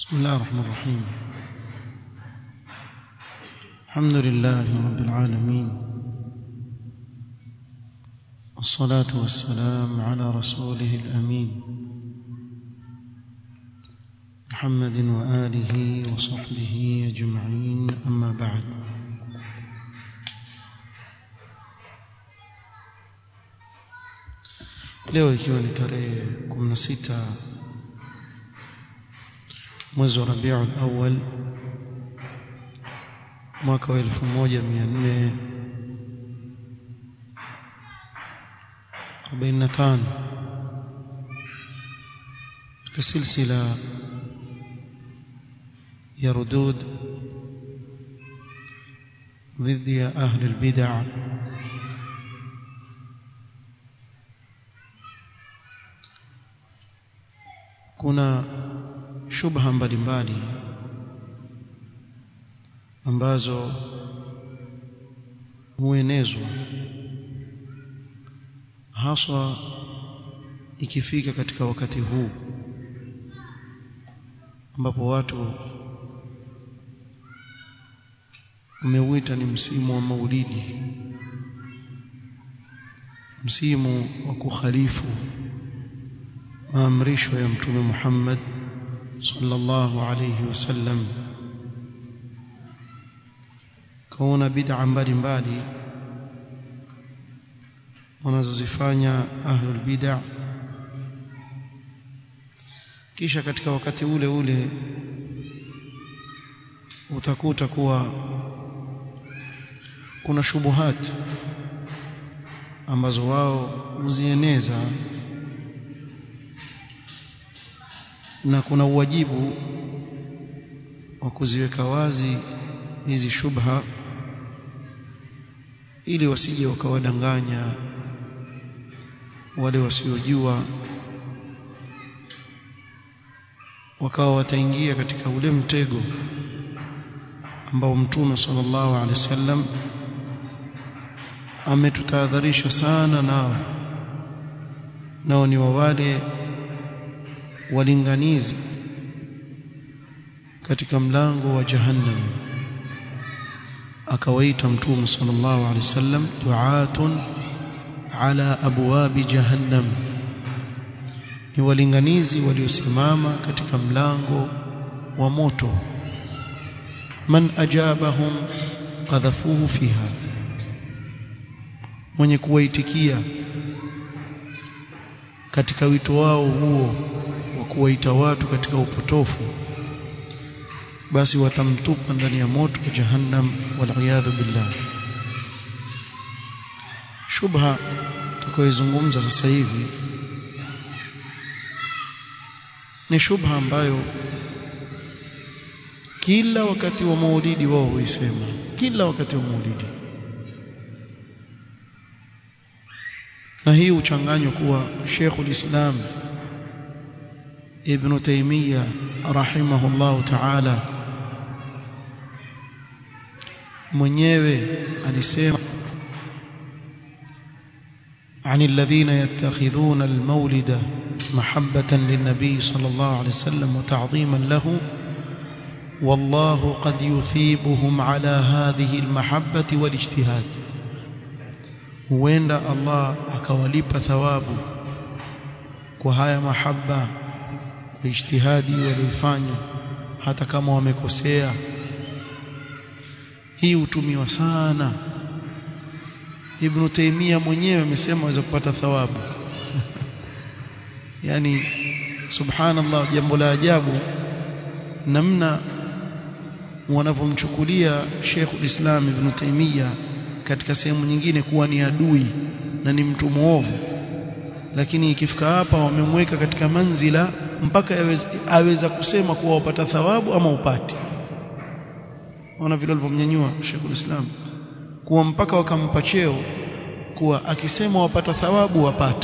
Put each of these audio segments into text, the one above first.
بسم الله الرحمن الرحيم الحمد لله رب العالمين والصلاة والسلام على رسوله الأمين محمد وآله وصحبه أجمعين أما بعد leo ikiwa ni tarehe 16 mwezi wa Rabiul Awwal mwaka wa 1445 katika silsila ya rudud ضد أهل البدع kuna shubha mbalimbali ambazo huenezwa haswa ikifika katika wakati huu ambapo watu umeuita ni msimu wa maulidi msimu wa kukhalifu maamrisho ya mtume Muhammad sallallahu alayhi wasallam kaona bid'a mbalimbali wanazozifanya ahlul bid'a kisha katika wakati ule ule utakuta kuwa kuna shubuhat ambazo wao huzieneza na kuna uwajibu wa kuziweka wazi hizi shubha ili wasije wakawadanganya wale wasiojua wakawa wataingia katika ule mtego ambao mtume sallallahu alaihi wasallam ametutahadharisha sana nao nao ni wa wale walinganizi katika mlango wa jahannam akawaita mtume sallallahu alaihi wasallam du'atun ala abwabi jahannam ni walinganizi waliosimama katika mlango wa moto man ajabahum qadhafuhu fiha mwenye kuwaitikia katika wito wao huo wa kuwaita watu katika upotofu basi watamtupa ndani ya moto wa jahannam waliyadhu billah shubha tukoizungumza sasa hivi ni shubha ambayo kila wakati wa maulidi wao huisema kila wakati wa maulidi na hii uchanganywa kuwa Sheikhul Islam Ibn Taymiyyah rahimahullah ta'ala mwenyewe alisema عن الذين يتخذون المولد محبة للنبي صلى الله عليه وسلم وتعظيما له والله قد يثيبهم على هذه المحبة والاجتهاد huenda Allah akawalipa thawabu kwa haya mahaba kwa ijtihadi walioifanya hata kama wamekosea hii hutumiwa sana Ibn Taymiyyah mwenyewe amesema aweza kupata thawabu yani subhanallah jambo la ajabu namna wanavyomchukulia Sheikh ulislam Ibn Taymiyyah katika sehemu nyingine kuwa ni adui na ni mtu muovu lakini ikifika hapa wamemweka katika manzila mpaka aweza, aweza kusema kuwa wapata thawabu ama upati ona vile walivyomnyanyua Sheikh Islam kuwa mpaka wakampa cheo kuwa akisema wapata thawabu wapata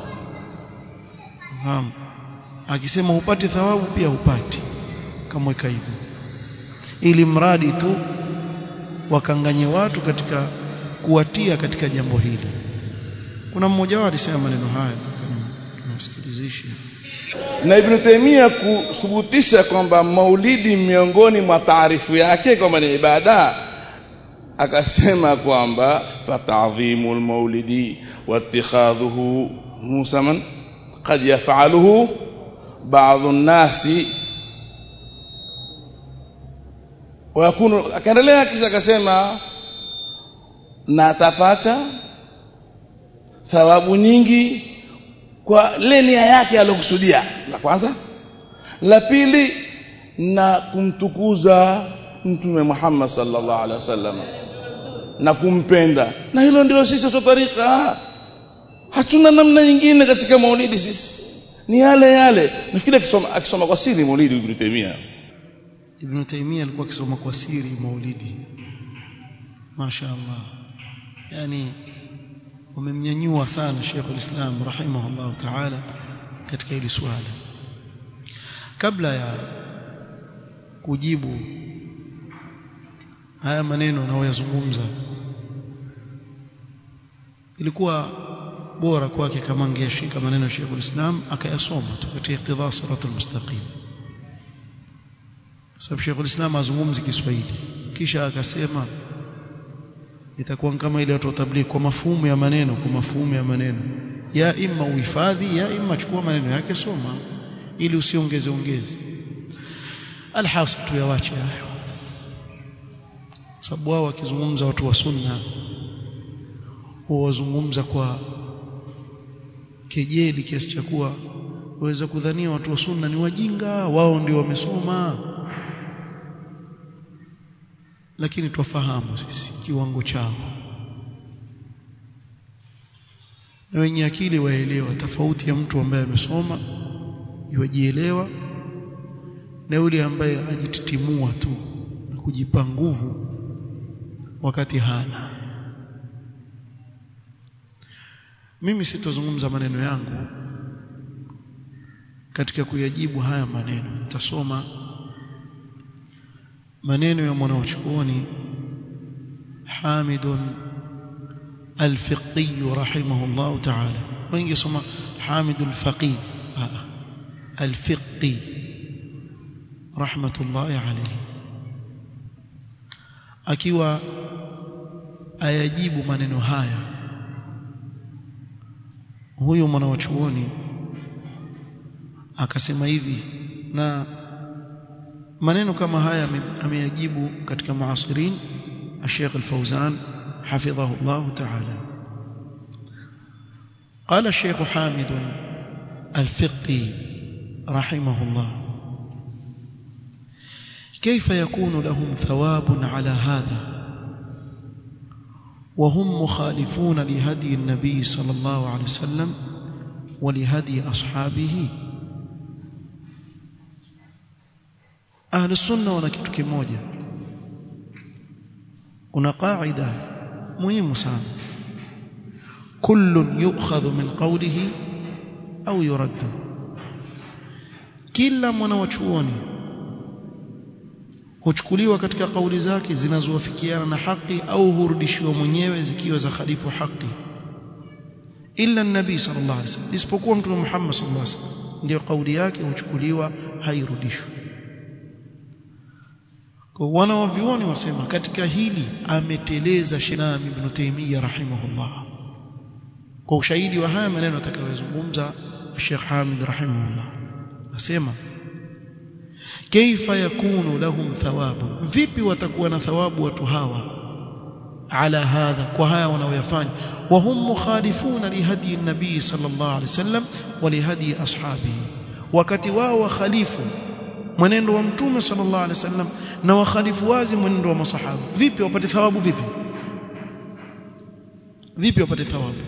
Naam akisema upate thawabu pia upati kamweka hivyo ili mradi tu wakanganye watu katika kuwatia katika jambo hili kuna mmoja wao alisema maneno haya nimsikilizishe na Ibn Taymiyyah kuthubutisha kwamba maulidi miongoni mwa taarifu yake kwamba ni ibada akasema kwamba fatadhimu almaulidi wattikhadhuhu musaman qad yaf'aluhu ba'd an-nasi ويكون akaendelea kisha akasema na atapata thawabu nyingi kwa ile nia yake aliyokusudia la kwanza la pili na kumtukuza mtume Muhammad sallallahu alaihi wasallam na kumpenda na hilo ndilo sisi sote tarika hatuna namna nyingine katika maulidi sisi ni yale yale nafikiri akisoma akisoma kwa siri maulidi Ibn Taymiyyah Ibn Taymiyyah alikuwa akisoma kwa siri maulidi mashaallah yani wamemnyanyua sana Sheikh al-Islam rahimahullah ta'ala katika hili swala kabla ya kujibu haya maneno nayoyazungumza ilikuwa bora kwake kama angeshika maneno ya Sheikh al-Islam akayasoma tu katika iktidha siratul mustaqim sababu Sheikh al-Islam azungumzi Kiswahili kisha akasema itakuwa kama ile watu wa tabligh kwa mafumu ya maneno kwa mafumu ya maneno ya imma uhifadhi ya imma chukua maneno yake soma ili usiongeze ongeze alhasil tu yawache hayo sababu wao wakizungumza watu wa sunna huwazungumza kwa kejeli kiasi cha kuwa waweza kudhania watu wa sunna ni wajinga wao ndio wamesoma lakini twafahamu sisi kiwango chao na wenye akili waelewa tofauti ya mtu ambaye amesoma yujielewa na yule ambaye ajititimua tu na kujipa nguvu wakati hana mimi sitozungumza maneno yangu katika kuyajibu haya maneno nitasoma maneno ya mwanachuoni Hamid al-Fiqi rahimahullah ta'ala wengi soma Hamid al-Faqi al-Fiqi rahmatullahi alayhi akiwa ayajibu maneno haya huyu mwanachuoni akasema hivi na maneno kama haya ameyajibu katika muasirin الشيخ الفوزان حفظه الله تعالى قال الشيخ حامد الفقي رحمه الله كيف يكون لهم ثواب على هذا وهم مخالفون لهدي النبي صلى الله عليه وسلم ولهدي أصحابه أهل السنة wana kitu kimoja kuna qaida muhimu sana kullun yu'khadhu min qawlihi au yuraddu kila mwanachuoni huchukuliwa katika kauli zake zinazowafikiana na haki au hurudishiwa mwenyewe zikiwa za khalifu haki illa nabii sallallahu alaihi wasallam isipokuwa mtume Muhammad sallallahu alaihi wasallam ndio kauli yake huchukuliwa hairudishwi kwa wana wa vioni wasema katika hili ameteleza Shinam ibn Taymiyyah rahimahullah kwa ushahidi wa haya maneno atakayozungumza Sheikh Hamid rahimahullah asema kaifa yakunu lahum thawabu vipi watakuwa na thawabu watu hawa ala hadha kwa haya wanaoyafanya wa hum mukhalifuna lihadi nabii sallallahu alaihi wasallam wa lihadi ashabihi wakati wao wakhalifu mwenendo wa mtume sallallahu alaihi wasallam na wakhalifu wazi mwenendo wa masahaba vipi wapate thawabu vipi vipi wapate thawabu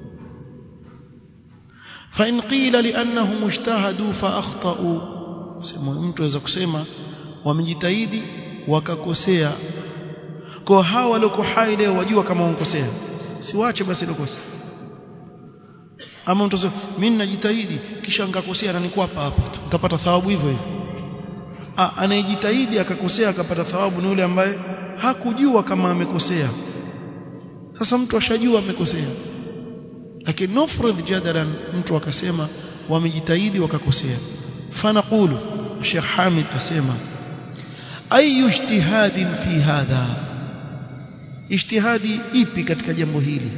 fa in qila li annahum ijtahadu fa akhtau sema mtu aweza kusema wamejitahidi wakakosea kwa hawa walio hai leo wajua kama wankosea siwache basi lokosa ama mtu asema mimi najitahidi kisha nikakosea na niko hapa hapa tu nitapata thawabu hivyo hivyo anayejitahidi akakosea akapata thawabu ni yule ambaye hakujua kama amekosea sasa mtu ashajua amekosea lakini nufrudh jadalan mtu akasema wamejitahidi wakakosea fanaqulu Sheikh Hamid asema ayu ijtihadin fi hadha ijtihadi ipi katika jambo hili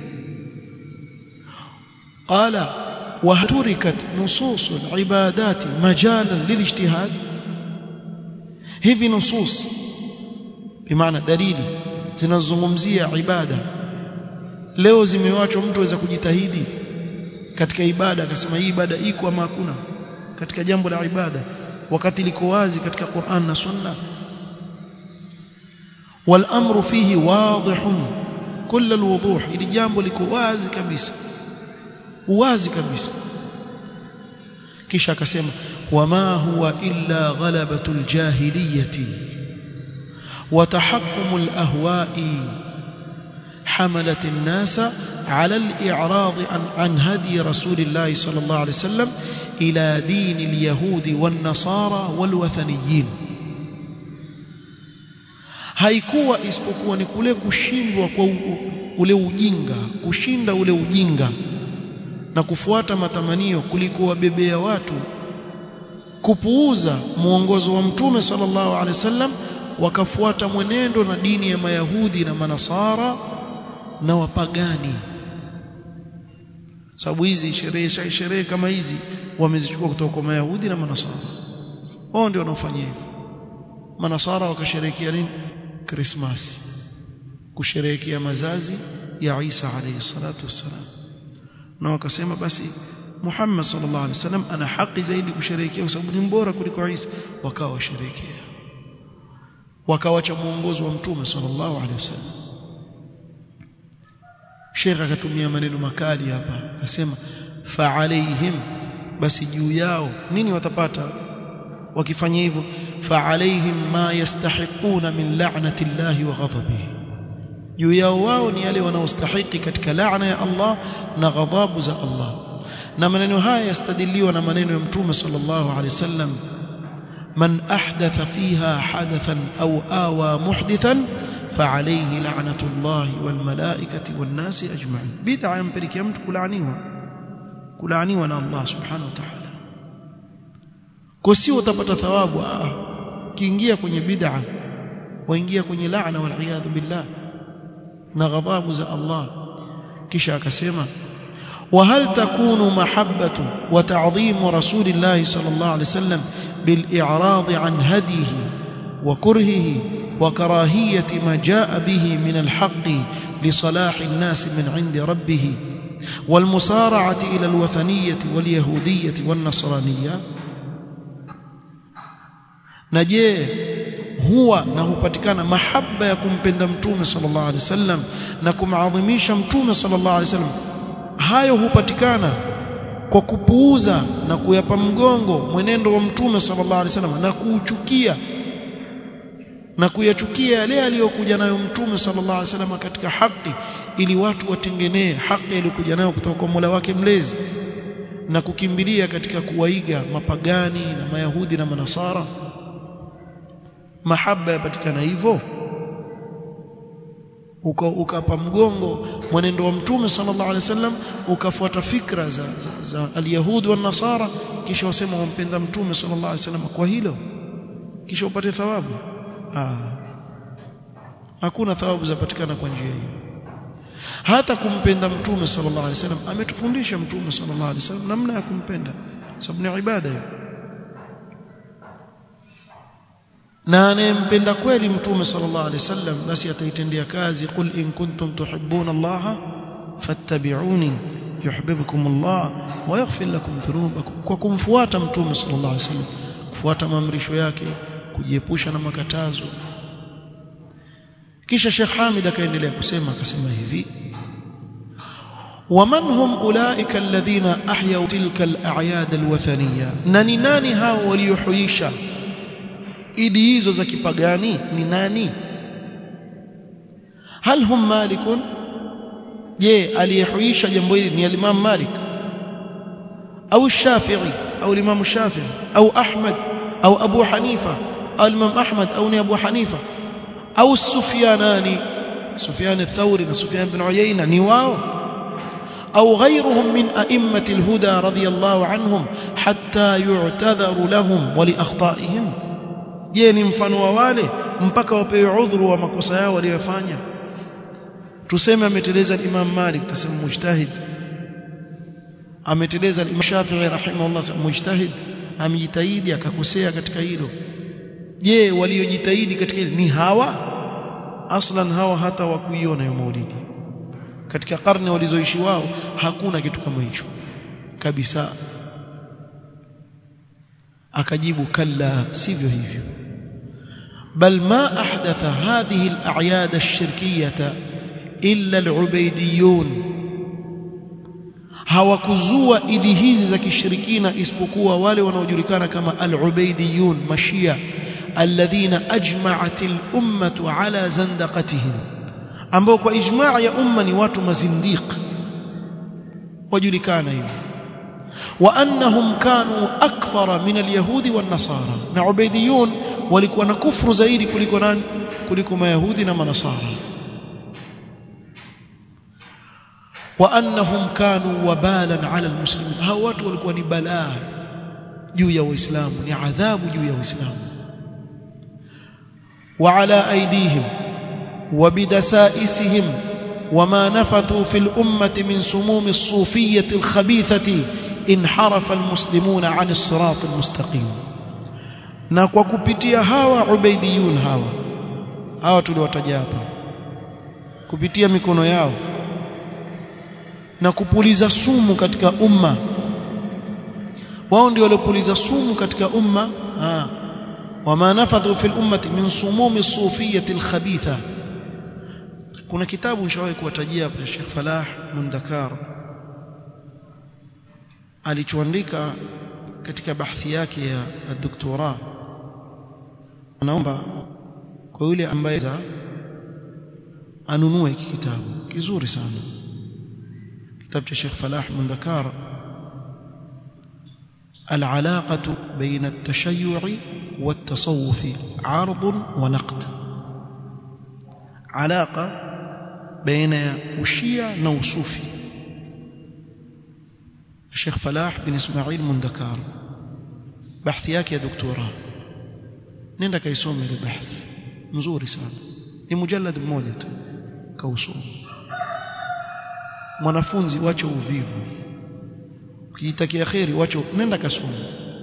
qala وتركت نصوص العبادات مجالا للاجتهاد hivi nusus bimaana dalili zinazozungumzia ibada leo zimewachwa mtu aweza kujitahidi katika ibada akasema hii ibada iko ama hakuna katika jambo la ibada wakati liko wazi katika Qur'an na Sunna والامر فيه واضح كل الوضوح ili jambo liko wazi kabisa wazi kabisa kisha akasema wama huwa illa ghalabatul jahiliyati wa tahakkumul ahwa'i حملت الناس على الإعراض عن, عن هدي رسول الله صلى الله عليه وسلم إلى دين اليهود والنصارى والوثنيين haikuwa isipokuwa ni kule kushindwa kwa ule ujinga kushinda ule ujinga na kufuata matamanio kuliko wabebea watu kupuuza mwongozo wa mtume sallallahu alaihi wasallam wakafuata mwenendo na dini ya mayahudi na manasara na wapagani sababu hizi sherehe sherehe kama hizi wamezichukua kutoka kwa mayahudi na manasara wao ndio wanaofanya hivyo manasara wakasherehekea nini krismasi kusherehekea mazazi ya Isa alayhi salatu wassalam na wakasema basi Muhammad sallallahu alaihi wasallam ana haki zaidi kusherehekea kwa sababu ni mbora kuliko Isa wakawa washerehekea wakawacha muongozo wa mtume sallallahu alaihi wasallam Sheikh akatumia maneno makali hapa akasema fa alaihim basi juu yao nini watapata wakifanya hivyo fa alaihim ma yastahiquna min la'nati llahi wa ghadabihi juu yao wao ni yale wanaostahiki katika laana ya Allah na ghadhabu za Allah na maneno haya yastadiliwa na maneno ya mtume sallallahu alaihi wasallam man ahdatha fiha hadathan au awa muhdithan فعليه لعنة الله والملائكة والناس أجمعين بدعة ينبرك يمت كلعنيها كلعنيها أن الله سبحانه وتعالى كسي وتبت ثواب كينجيا kwenye bid'a waingia kwenye laana wal iyad billah na ghadhabu za Allah kisha akasema وهل تكون محبة وتعظيم رسول الله صلى الله عليه وسلم بالإعراض عن هديه وكرهه وكراهية ما جاء به من الحق لصلاح الناس من عند ربه والمسارعة إلى الوثنية واليهودية والنصرانية نجيه huwa na hupatikana mahaba ya kumpenda mtume sallallahu alaihi wasallam na kumadhimisha mtume sallallahu alaihi wasallam hayo hupatikana kwa kupuuza na kuyapa mgongo mwenendo wa mtume sallallahu alaihi wasallam na kuuchukia na kuyachukia yale aliyokuja nayo mtume sallallahu alaihi wasallam katika haki ili watu watengenee haki iliyokuja nayo kutoka kwa Mola wake mlezi na kukimbilia katika kuwaiga mapagani na mayahudi na manasara mahaba yapatikana hivyo ukapa mgongo mwenendo wa mtume sallallahu alaihi wasallam ukafuata fikra za, za, za alyahudi wa nasara kisha wasema wampenda mtume sallallahu alaihi wasallam kwa hilo kisha upate thawabu ah hakuna thawabu zapatikana kwa njia hiyo hata kumpenda mtume sallallahu alaihi wasallam ametufundisha mtume sallallahu alaihi wasallam namna ya kumpenda sababu ni ibada hiyo na anayempenda kweli mtume sallallahu alaihi wasallam basi ataitendea kazi qul in kuntum tuhibbuna Allah fattabi'uni yuhibbukum Allah wa yaghfir lakum dhunubakum kwa kumfuata mtume sallallahu alaihi wasallam kufuata maamrisho yake kujiepusha na makatazo kisha Sheikh Hamid akaendelea kusema akasema hivi ومن هم اولئك الذين احيوا تلك الاعياد الوثنيه nani nani hao waliohuisha idi hizo za kipagani ni nani hal hum malikun je aliyehuisha jambo hili ni al-Imam Malik au Shafi'i au al-Imam Shafi'i au Ahmad au Abu Hanifa au al-Imam Ahmad au ni Abu Hanifa au Sufyanani Sufyan ath-Thawri na Sufyan bin Uyayna ni wao أو غيرهم من أئمة الهدى رضي الله عنهم حتى يعتذر لهم ولأخطائهم je ni mfano wa wale mpaka wapewe udhuru wa makosa yao waliyofanya tuseme ameteleza Imam Malik tutasema mujtahid ameteleza Imam Shafi'i rahimahullah mujtahid amejitahidi akakosea katika hilo je waliojitahidi katika hilo ni hawa aslan hawa hata wakuiona hiyo maulidi katika karne walizoishi wao hakuna kitu kama hicho kabisa akajibu kalla sivyo hivyo bal ma ahdatha hadhihi al-a'yad ash-shirkiyyah illa al-ubaydiyun hawakuzua idi hizi za kishirikina isipokuwa wale wanaojulikana kama al-ubaydiyun mashia alladhina ajma'at al-ummah ala zandaqatihim ambao kwa ijmaa ya umma ni watu mazindiq wajulikana hivyo wa annahum kanu akthara min alyahudi wan nasara na ubaidiyun walikuwa na kufru zaidi kuliko nani kuliko mayahudi na manasara wa annahum kanu wabalan ala almuslimin hao watu walikuwa ni balaa juu ya waislamu ni adhabu juu ya waislamu wa ala aidihim وبدسائسهم وما نفثوا في الأمة من سموم الصوفية الخبيثة انحرف المسلمون عن الصراط المستقيم na kwa kupitia hawa ubaidiyun hawa hawa tuliwataja hapa kupitia mikono yao na kupuliza sumu katika umma wao ndio waliopuliza sumu katika umma wama nafadhu fil ummati min sumumi sufiyati alkhabitha kuna kitabu nishawahi kuwatajia hapa Sheikh Falah Mundakar alichoandika katika bahthi yake ya doktora naomba kwa yule ambaye anunue hiki kitabu kizuri sana kitabu cha Sheikh Falah Mundakar العلاقة بين التشيع والتصوف عرض ونقد علاقة بين وشيع نوصوفي الشيخ فلاح بن إسماعيل مندكار بحث yake ya doktora nenda kaisome ile bahth mzuri sana ni mujallad mmoja tu kausoma mwanafunzi wacho uvivu ukijitakia kheri wacho nenda kasome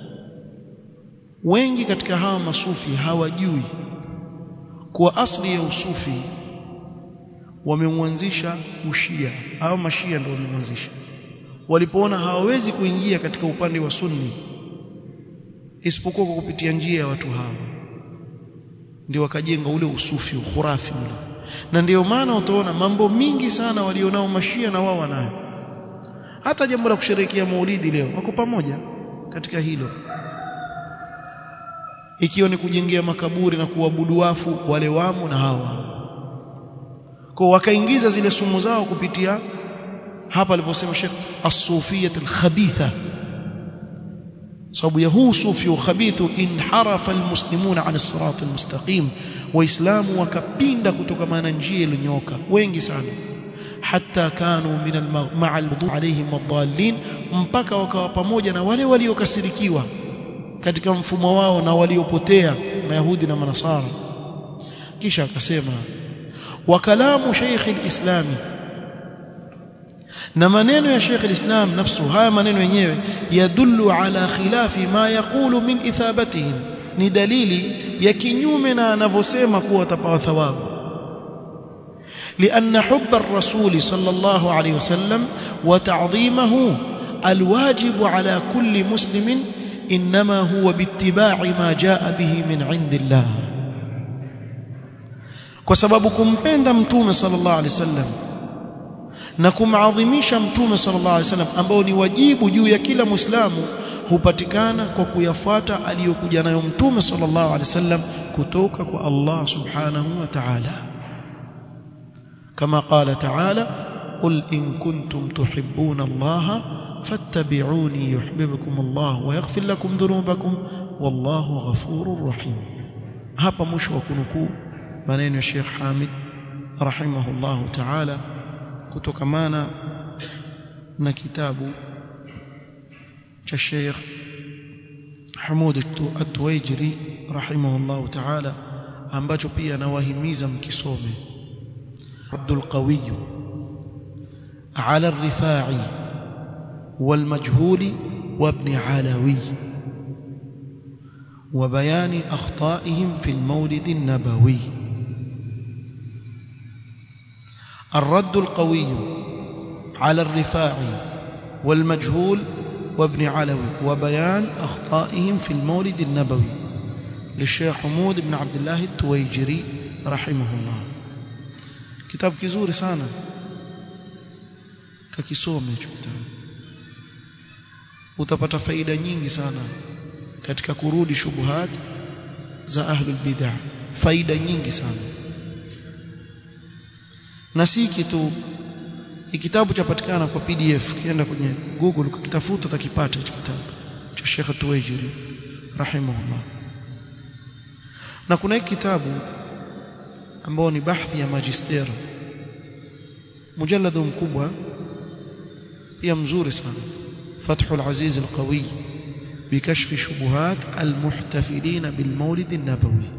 wengi katika hawa masufi hawajui kuwa asli ya usufi wamemwanzisha ushia au mashia ndio wamemwanzisha walipoona hawawezi kuingia katika upande wa sunni isipokuwa kwa kupitia njia ya watu hawa ndio wakajenga ule usufi ukhurafi ule na ndio maana utaona mambo mingi sana walionao mashia na wao wanayo hata jambo la kusherehekea maulidi leo wako pamoja katika hilo ikiwa ni kujengea makaburi na kuabudu wafu wale wamo na hawa kwa wakaingiza zile sumu zao kupitia hapa aliposema Sheikh as-sufiyya al-khabitha sababu ya huu sufi ukhabithu inharafa almuslimuna an as-sirat al-mustaqim waislamu wakapinda kutoka maana njia iliyonyoka wengi sana hatta kanu min ma'a al-wudu alayhim ad-dallin mpaka wakawa pamoja na wale waliokasirikiwa katika mfumo wao na waliopotea mayahudi na manasara kisha akasema wa kalamu shaykh al-islami na maneno ya Sheikh al-Islam nafsu haya maneno yenyewe yadullu ala khilafi ma yaqulu min ithabatihim ni dalili ya kinyume na anavyosema kuwa watapawa thawabu لأن حب الرسول صلى الله عليه وسلم وتعظيمه الواجب على كل مسلم إنما هو باتباع ما جاء به من عند الله وسبب كمبenda mtume صلى الله عليه وسلم na kumadhimisha mtume sallallahu alaihi wasallam ambao ni wajibu juu ya kila muislamu hupatikana kwa kuyafuata aliyokuja nayo mtume sallallahu alaihi wasallam kutoka kwa Allah subhanahu wa ta'ala kama qala ta'ala qul in kuntum tuhibbuna Allah fattabi'uni yuhibbukum Allah wa yaghfir lakum dhunubakum wallahu ghafurur rahim hapa mwisho wa kunukuu maneno ya Sheikh Hamid rahimahullahu ta'ala kutokamana na kitabu cha Sheikh Hamud At-Tuwaijiri rahimahullah ta'ala ambacho pia nawahimiza mkisome Abdul Qawi على الرفاعي والمجهول وابن علوي وبيان أخطائهم في المولد النبوي الرد القوي على الرفاعي والمجهول وابن علوي وبيان أخطائهم في المولد النبوي للشيخ حمود بن عبد الله التويجري رحمه الله كتاب كزوري سانا kakisome hicho kitabu utapata faida nyingi sana katika kurudi shubuhat za ahlul bid'ah faida nyingi sana na si kitu kitabu chapatikana kwa PDF kienda kwenye Google ukitafuta utakipata hicho kitabu cha Sheikh Tuwaijiri rahimahullah na kuna hiki kitabu ambao ni bahthi ya magister mujalladu mkubwa pia mzuri sana فتح العزيز القوي بكشف شبهات المحتفلين بالمولد النبوي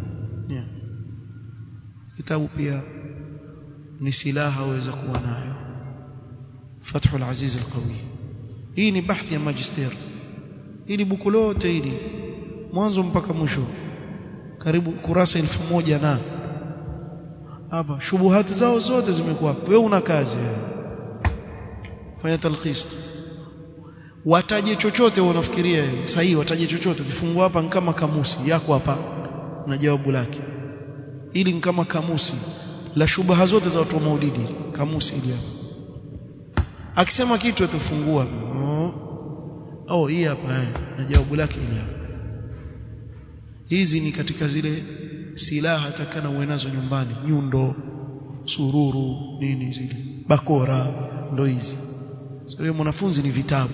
كتاب pia ni silaha waweza kuwa nayo فتح العزيز القوي hii ni bahthi ya magister ili buku lote hili mwanzo mpaka mwisho karibu kurasa elfu moja na hapa shubuhati zao zote zimekuwa wewe una kazi fanya talkhis wataje chochote unafikiria sahihi wataje chochote ukifungua hapa kama kamusi yako hapa na jawabu lake ili ni kama kamusi la shubaha zote za watu wa maulidi kamusi ili hapa akisema kitu atafungua oh, oh hii hapa eh, na jawabu lake ili hapa hizi ni katika zile silaha takana uwe nazo nyumbani nyundo sururu nini zile bakora ndo hizi so hiyo mwanafunzi ni vitabu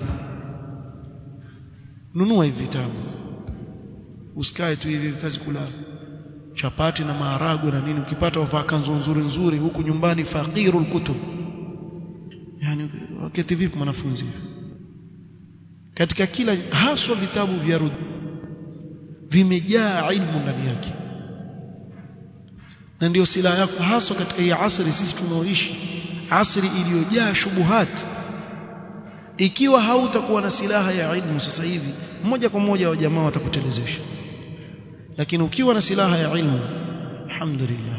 nunua hivi vitabu usikae tu hivi kazi kula chapati na maharagwe na nini ukipata wavaa kanzu nzuri nzuri huku nyumbani faqirul kutub yani wakati vipi mwanafunzi katika kila haswa vitabu vya rud vimejaa ilmu ndani yake na ndio silaha yako haswa katika hii asri sisi tunaoishi asri iliyojaa shubuhat ikiwa hautakuwa na silaha ya ilmu sasa hivi moja kwa moja wa jamaa watakutelezesha lakini ukiwa na silaha ya ilmu alhamdulillah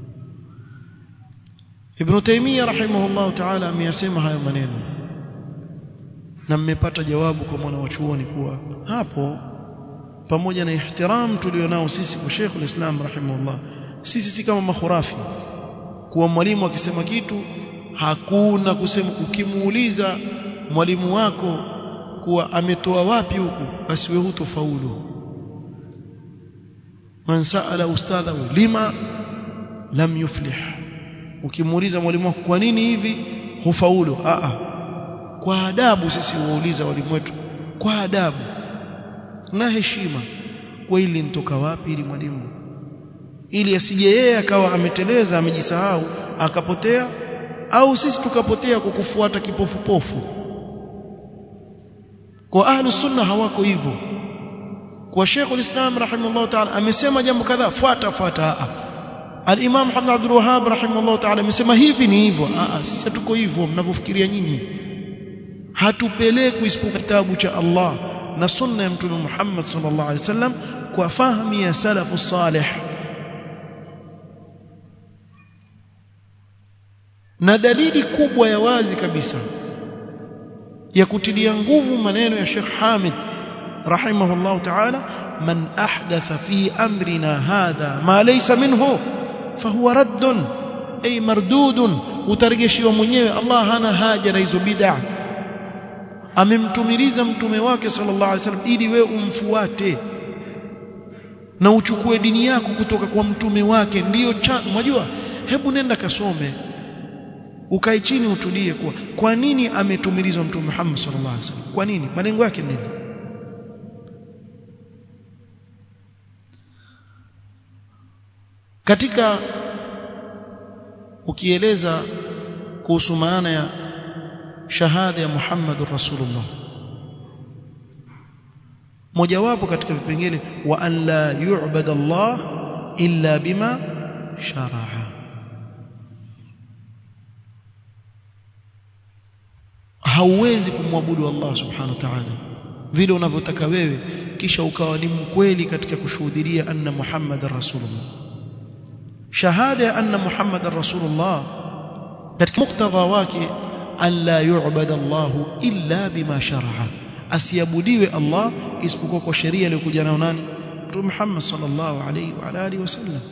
Ibn Taymiyyah rahimahullah ta'ala ameyasema hayo maneno na mmepata jawabu kwa mwana wa chuoni kuwa hapo pamoja na ihtiram tulionao sisi kwa Sheikh al-Islam rahimahullah sisi si kama makhurafi kuwa mwalimu akisema kitu hakuna kusema ukimuuliza mwalimu wako kuwa ametoa wapi huku basi wewe hutofaulu man saala ustadhahu lima lam yuflih ukimuuliza mwalimu wako kwa nini hivi hufaulu a a kwa adabu sisi huuliza walimu wetu kwa adabu na heshima kwa ili nitoka wapi ili mwalimu ili asije yeye akawa ameteleza amejisahau akapotea au sisi tukapotea kwa kufuata kipofupofu kwa ahlus sunna hawako hivyo kwa Sheikh ulislam rahimahullah ta'ala amesema jambo kadhaa fuata fuata al-Imam Muhammad Abdul Wahhab rahimahullah ta'ala amesema hivi ni hivyo sisi hatuko hivyo mnavyofikiria nyinyi hatupelekwi isipokuwa kitabu cha Allah na sunna ya mtume Muhammad sallallahu alaihi wasallam kwa fahamu ya salafu salih na dalili kubwa ya wazi kabisa ya kutilia nguvu maneno ya Sheikh Hamid rahimahullah ta'ala man ahdatha fi amrina hadha ma laysa minhu fahuwa raddun ay mardudun utarejeshiwa mwenyewe Allah hana haja na hizo bid'a amemtumiliza mtume wake sallallahu alaihi wasallam ili wewe umfuate na uchukue dini yako kutoka kwa mtume wake ndiyo unajua hebu nenda kasome ukae chini utulie kwa kwa nini ametumilizwa mtume Muhammad sallallahu alaihi wasallam kwa nini malengo yake nini katika ukieleza kuhusu maana ya shahada ya Muhammadur Rasulullah mojawapo katika vipengele wa an la yu'bad Allah illa bima shara'a hauwezi kumwabudu Allah subhanahu wa ta'ala vile unavyotaka wewe kisha ukawa ni mkweli katika kushuhudia anna Muhammadar Rasulullah shahada ya anna Muhammadar Rasulullah katika muktadha wake an la yu'bad Allah illa bima shara'a asiabudiwe Allah isipokuwa kwa sheria iliyokuja nayo nani Mtume Muhammad sallallahu alaihi wa alihi wasallam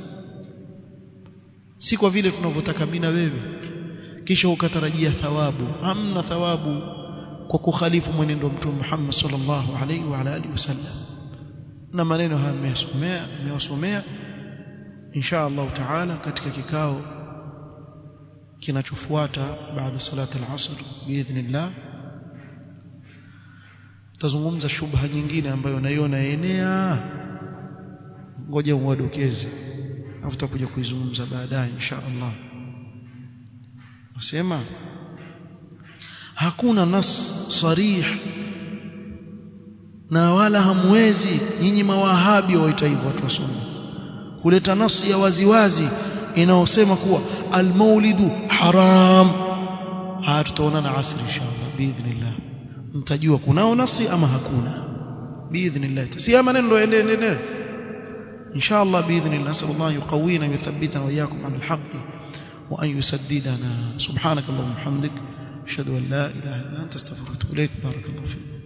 si kwa vile tunavyotaka mimi na wewe kisha ukatarajia thawabu hamna thawabu kwa kukhalifu mwenendo wa Mtume Muhammad sallallahu alaihi wa alihi wasallam na maneno haya nimesomea nimewasomea insha Allah taala katika kikao kinachofuata baada salati al-asr biidhnillah tazungumza shubha nyingine ambayo naiona enea ngoja uwadokeze afu tutakuja kuizungumza baadaye insha Allah nasema hakuna nas sarih na wala hamwezi nyinyi mawahabi waita hivyo watu wasome kuleta nasi ya waziwazi inaosema kuwa almaulidu haram haya tutaonana asri inshallah biidhnillah mtajua kunao nasi ama hakuna biidhnillah si maneno ndio endelee inshallah biidhnillah nasallallahu yuqawina wa yuthabbitana wa iyyakum ala alhaq wa an yusaddidana subhanakallahumma hamdik ashhadu an la ilaha illa anta astaghfiruka wa atubu ilaik barakallahu fiik